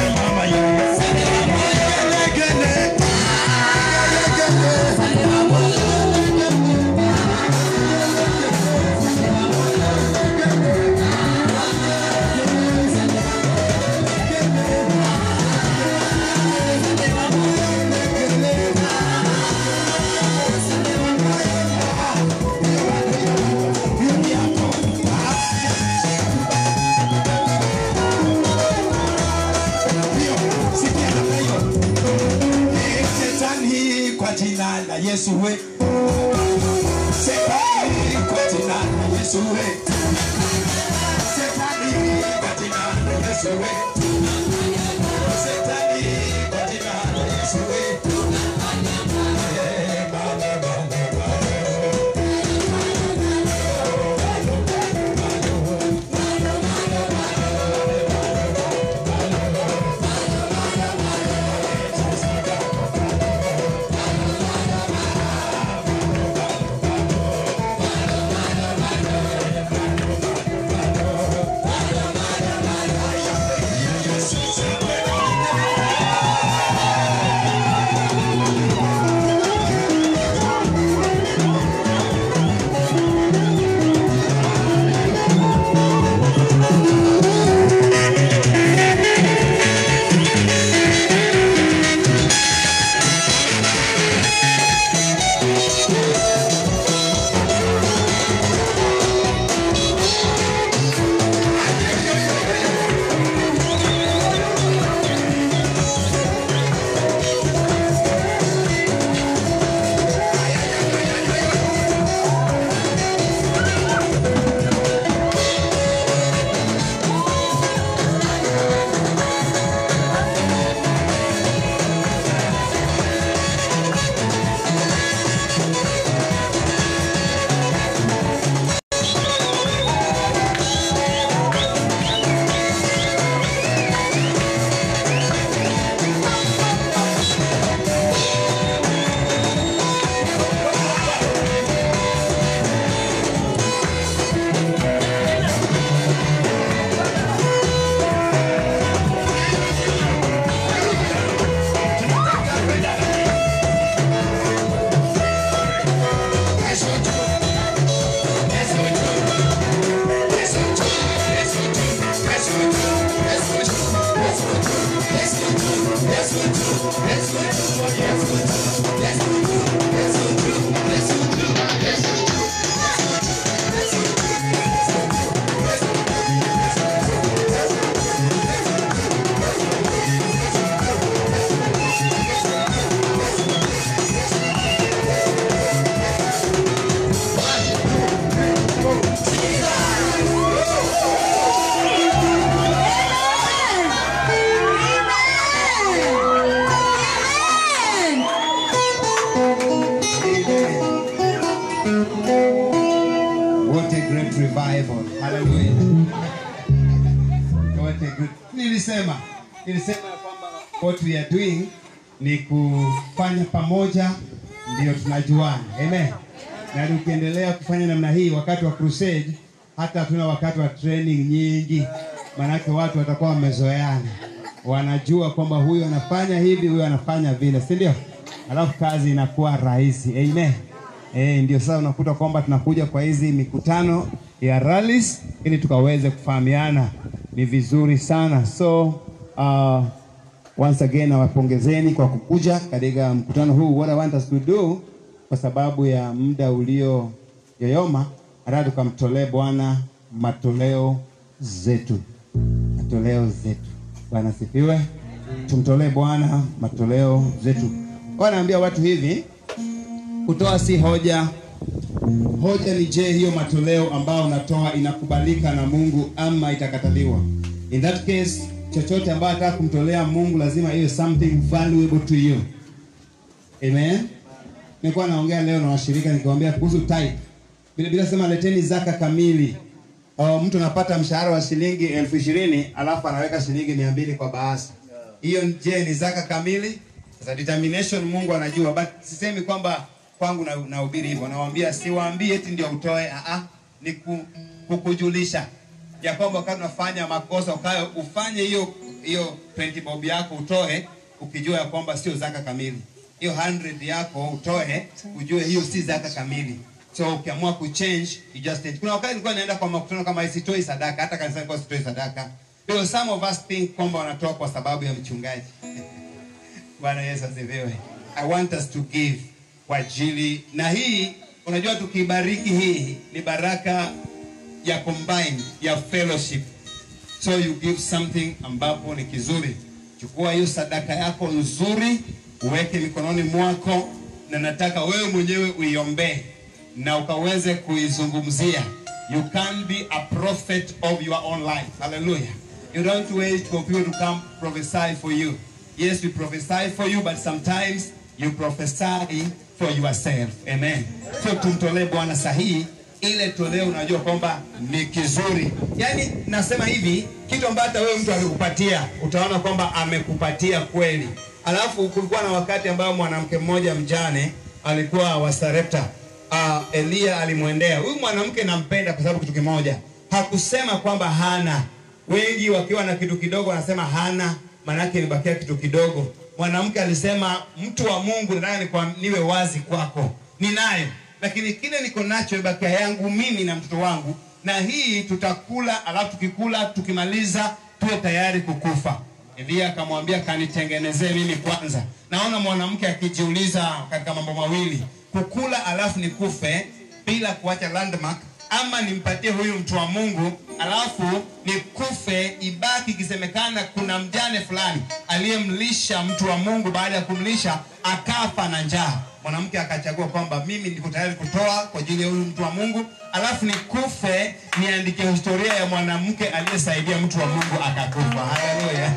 Shetani kwa jina la Yesu we. Shetani kwa jina la Yesu we. Shetani kwa jina la Yesu we. Shetani kwa jina la Yesu we. Eh, Baba, Baba, Baba. What a great revival. Hallelujah. What a great... Nilisema, nilisema ya kwamba what we are doing ni kufanya pamoja ndio tunajuana. Amen. Na tukiendelea kufanya namna hii wakati wa crusade hata hatuna wakati wa training nyingi. Maanake watu watakuwa wamezoeana. Wanajua kwamba huyu anafanya hivi, huyu anafanya vile, si ndio? Alafu kazi inakuwa rahisi. Amen. Eh, ndio sasa unakuta kwamba tunakuja kwa hizi mikutano ya rallies ili tukaweze kufahamiana. Ni vizuri sana. So uh, once again nawapongezeni kwa kukuja katika mkutano huu. What I want us to do, kwa sababu ya muda ulio yoyoma, nataka tukamtolee Bwana matoleo zetu, matoleo zetu. Bwana sifiwe. Tumtolee Bwana matoleo zetu. Wanaambia watu hivi, kutoa si hoja. Hoja ni je, hiyo matoleo ambayo unatoa inakubalika na Mungu ama itakataliwa? In that case, chochote ambayo nataka kumtolea Mungu lazima iwe something valuable to you. Amen. Nilikuwa naongea leo na washirika nikiwaambia kuhusu tithe. Bila bila sema leteni zaka kamili. Oh, mtu anapata mshahara wa shilingi elfu ishirini alafu anaweka shilingi mia mbili kwa bahasha. Hiyo je, ni zaka kamili? Sasa determination Mungu anajua, but sisemi kwamba kwangu na nahubiri hivyo. Nawaambia siwaambii eti ndio utoe, a a ni ku, kukujulisha ya kwamba wakati unafanya makosa ukayo ufanye hiyo hiyo 20 bob yako utoe ukijua ya kwamba sio zaka kamili hiyo 100 yako utoe ujue hiyo si zaka kamili so ukiamua kuchange you just change. kuna wakati nilikuwa naenda kwa makutano kama hii sitoi sadaka hata kanisani kwa sitoi sadaka because some of us think kwamba wanatoa kwa sababu ya mchungaji bwana yesu asifiwe i want us to give kwa ajili na hii unajua tukibariki hii ni baraka ya combine ya fellowship so you give something ambapo ni kizuri chukua hiyo sadaka yako nzuri uweke mikononi mwako na nataka wewe mwenyewe uiombee na ukaweze kuizungumzia you can be a prophet of your own life hallelujah you don't wait for people to come prophesy for you yes we prophesy for you but sometimes you prophesy for yourself amen so tumtolee bwana sahihi ile toleo unajua kwamba ni kizuri yaani nasema hivi kitu ambacho hata wewe mtu akikupatia utaona kwamba amekupatia kweli alafu kulikuwa na wakati ambao mwanamke mmoja mjane alikuwa wa Sarepta uh, Elia alimwendea huyu mwanamke nampenda kwa sababu kitu kimoja hakusema kwamba hana wengi wakiwa na kitu kidogo wanasema hana maanake imebakia kitu kidogo mwanamke alisema mtu wa mungu nataka nikwa- niwe wazi kwako ninayo lakini kile niko nacho imebakia yangu mimi na mtoto wangu na hii tutakula alafu tukikula tukimaliza tuwe tayari kukufa Elia akamwambia kanitengenezee mimi kwanza. Naona mwanamke akijiuliza katika mambo mawili, kukula alafu nikufe bila kuacha landmark, ama nimpatie huyu mtu wa Mungu alafu nikufe, ibaki ikisemekana kuna mjane fulani aliyemlisha mtu wa Mungu, baada ya kumlisha akafa na njaa. Mwanamke akachagua kwamba mimi niko tayari kutoa kwa ajili ya huyu mtu wa Mungu, alafu nikufe, niandike historia ya mwanamke aliyesaidia mtu wa Mungu akakufa. Haleluya!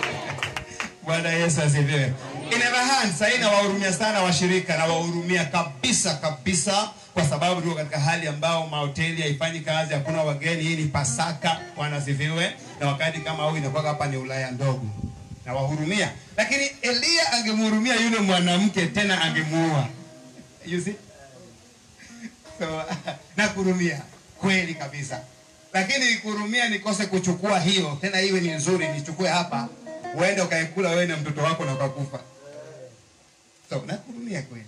Bwana Yesu asifiwe. In other hand, sasa nawahurumia sana washirika, nawahurumia kabisa kabisa, kwa sababu tuko katika hali ambao mahoteli haifanyi kazi, hakuna wageni. Hii ni Pasaka, Bwana asifiwe, na wakati kama huu inakuwa hapa ni Ulaya ndogo. Nawahurumia, lakini Elia angemhurumia yule mwanamke, tena angemuua. You see? So, nakurumia kweli kabisa, lakini kurumia nikose kuchukua hiyo tena, iwe ni nzuri, nichukue hapa uende ukaikula wewe na mtoto wako na ukakufa. So nakurumia kweli.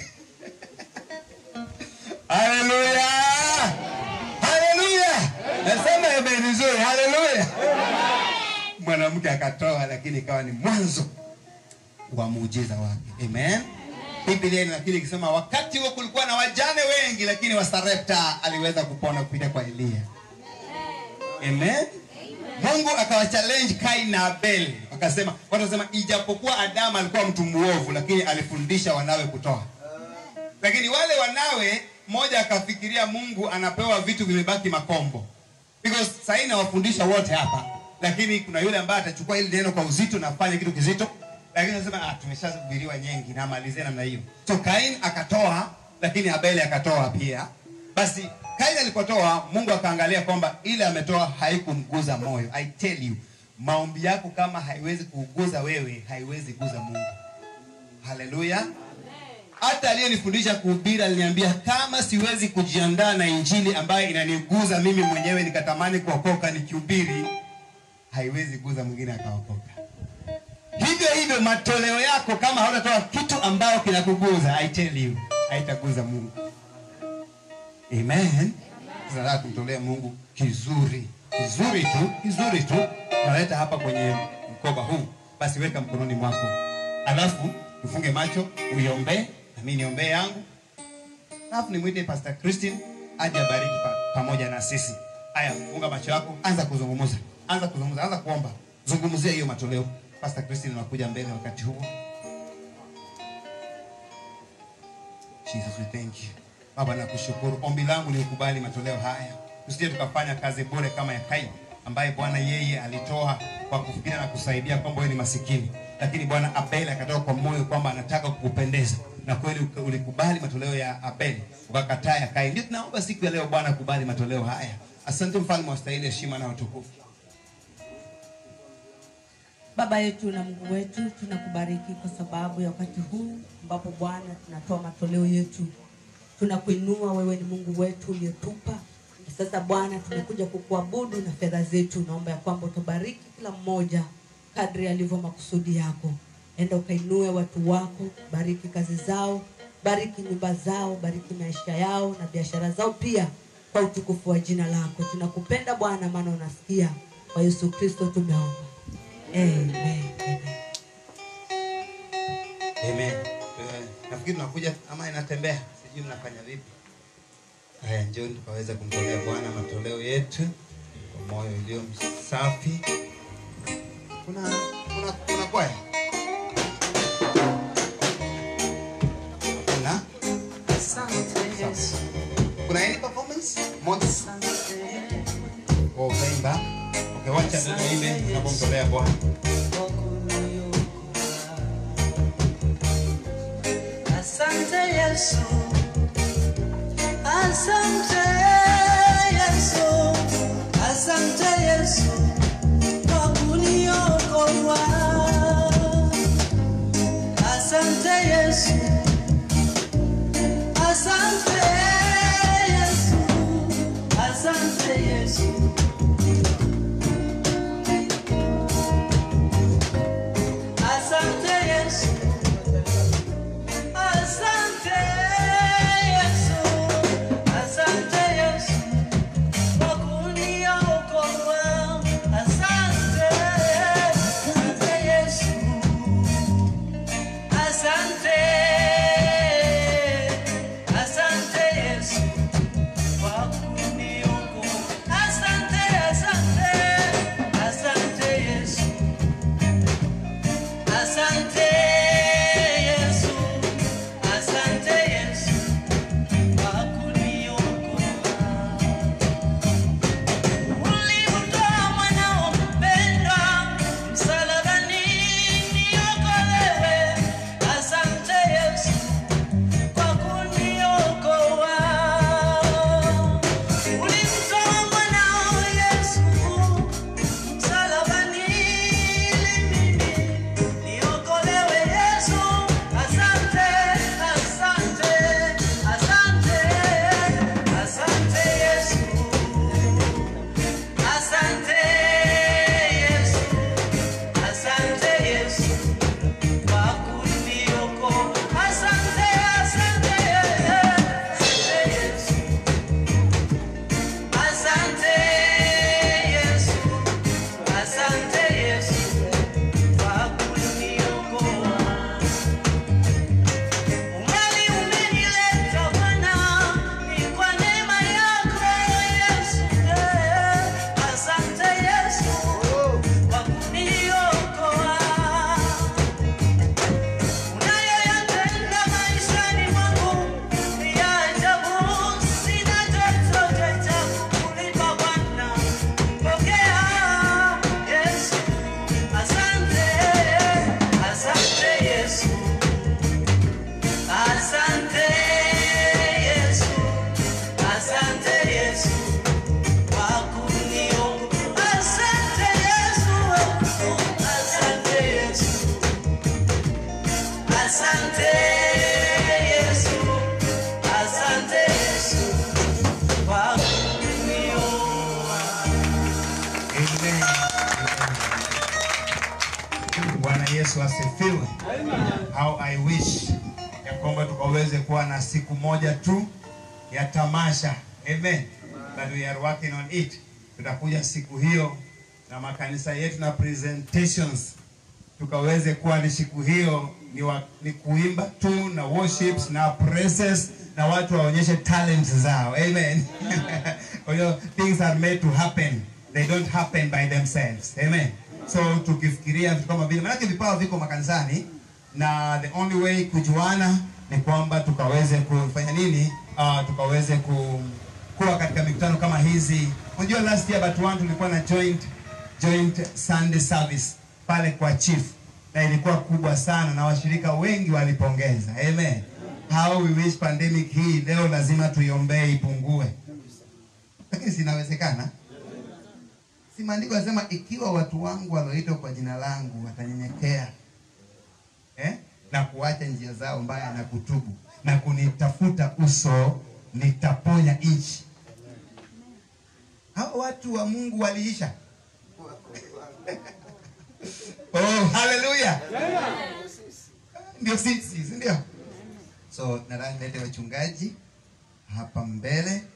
Haleluya, haleluya, nasema amen nzuri, haleluya. Mwanamke akatoa, lakini ikawa ni mwanzo wa muujiza wake. Amen. Biblia inakiri ikisema wakati huo kulikuwa na wajane wengi, lakini wa Sarepta aliweza kupona kupitia kwa Elia. Amen. Mungu akawa challenge Kain na Abel, akasema watu wasema, ijapokuwa Adamu alikuwa mtu muovu, lakini alifundisha wanawe kutoa. Lakini wale wanawe, mmoja akafikiria Mungu anapewa vitu vimebaki makombo, because sasa hii nawafundisha wote hapa, lakini kuna yule ambaye atachukua hili neno kwa uzito na afanye kitu kizito, lakini anasema ah, tumeshahubiriwa nyingi na malizie namna hiyo. So Kain akatoa, lakini Abeli akatoa pia. Basi Kain alipotoa, Mungu akaangalia kwamba ile ametoa haikumguza moyo. I tell you, maombi yako kama haiwezi kuguza wewe, haiwezi guza Mungu. Haleluya. Hata aliyenifundisha kuhubiri aliniambia kama siwezi kujiandaa na injili ambayo inaniguza mimi mwenyewe nikatamani kuokoka nikihubiri, haiwezi guza mwingine akaokoka. Hivyo hivyo matoleo yako kama hautatoa kitu ambayo kinakuguza, I tell you, haitaguza Mungu. Amen. Tunataka kumtolea Mungu kizuri, kizuri tu, kizuri tu. Tunaleta hapa kwenye mkoba huu, basi weka mkononi mwako, alafu ufunge macho, uiombee na mimi niombee yangu, alafu nimwite Pastor Christine aje abariki pa, pamoja na sisi. Haya, funga macho yako, anza kuzungumza, anza kuzungumza, anza kuomba, zungumzia hiyo matoleo. Pastor Christine anakuja mbele wakati huo. Jesus, we thank you. Baba nakushukuru. Ombi langu ni ukubali matoleo haya. Tusije tukafanya kazi bure kama ya Kaini ambaye Bwana yeye alitoa kwa kufikiria na kusaidia kwamba wewe ni masikini. Lakini Bwana Abel akatoka kwa moyo kwamba anataka kukupendeza. Na kweli uka- ulikubali matoleo ya Abel, ukakataa ya Kaini. Ndio tunaomba siku ya leo Bwana kubali matoleo haya. Asante mfalme wa stahili heshima na utukufu. Baba yetu na Mungu wetu, tunakubariki kwa sababu ya wakati huu ambapo Bwana tunatoa matoleo yetu. Tunakuinua wewe, ni Mungu wetu uliyetupa. Sasa Bwana, tumekuja kukuabudu na fedha zetu. Naomba ya kwamba utabariki kila mmoja kadri alivyo makusudi yako. Enda ukainue watu wako, bariki kazi zao, bariki nyumba zao, bariki maisha yao na biashara zao pia, kwa utukufu wa jina lako. Tunakupenda Bwana, maana unasikia. Kwa Yesu Kristo tumeomba, amen. amen. Amen. Eh, Nafikiri tunakuja ama inatembea, sijui mnafanya vipi. Haya, njoni tukaweze kumtolea Bwana matoleo yetu kwa moyo ulio msafi. Kuna kuna kuna kwaya? Kuna kuna any performance? Moja. Oh, utaimba. Okay, wacha niimbe tunapomtolea Bwana. Asante Yesu, asante Yesu, asante Yesu kwa kuniokoa. Asante Yesu, asante Yesu, asante Yesu. Asante Yesu. Asante Yesu, asante Yesu kwa kuniokoa. Asante, asante Yesu, asante, asante Yesu kwa kuniokoa. Asante, asante, asante Yesu. Asante Yesu, asante Yesu kwa kuniokoa. Ulimtoa mwanao mpendwa msalabani niokolewe. Asante Yesu kwa kuniokoa. Ulimtoa mwanao Yesu msalabani ili mimi niokolewe Yesu, asante, asante, asante, asante Yesu, asante Yesu, asante Yesu kwa kuniokoa, asante, asante, asante Yesu, asante Yesu, asante Yesu kwa kuniokoa. Umbali umenileta Bwana, ni kwa neema yako Yesu. Asante Yesu kwa kuniokoa. Unayoyatenda maishani mwangu ni ya ajabu, sina chochote cha kukulipa Bwana. Pokea Yesu, asante, asante Yesu. Asante Yesu, asante Yesu kwa kuniokoa. Asante Yesu, asante Yesu, asante Yesu, asante Yesu kwa kuniokoa. Amen. Bwana Yesu asifiwe. How I wish ya kwamba tukaweze kuwa na siku moja tu ya tamasha. Amen. But we are working on it. Tutakuja siku hiyo na makanisa yetu na presentations tukaweze kuwa ni siku hiyo ni, wa, ni kuimba tu na worships na praises na watu waonyeshe talents zao amen kwa hiyo things are made to happen they don't happen by themselves amen so tukifikiria vitu kama vile maanake vipawa viko makanisani na the only way kujuana ni kwamba tukaweze kufanya nini uh, tukaweze ku, kuwa katika mikutano kama hizi unajua last year but one tulikuwa na joint joint Sunday service pale kwa chief na ilikuwa kubwa sana na washirika wengi walipongeza amen how we wish pandemic hii leo lazima tuiombee ipungue lakini sinawezekana si maandiko yanasema ikiwa watu wangu walioitwa kwa jina langu watanyenyekea eh? na kuacha njia zao mbaya na kutubu na kunitafuta uso nitaponya nchi hao watu wa mungu waliisha haleluya ndio sisi si ndio so nadhani lete wachungaji hapa mbele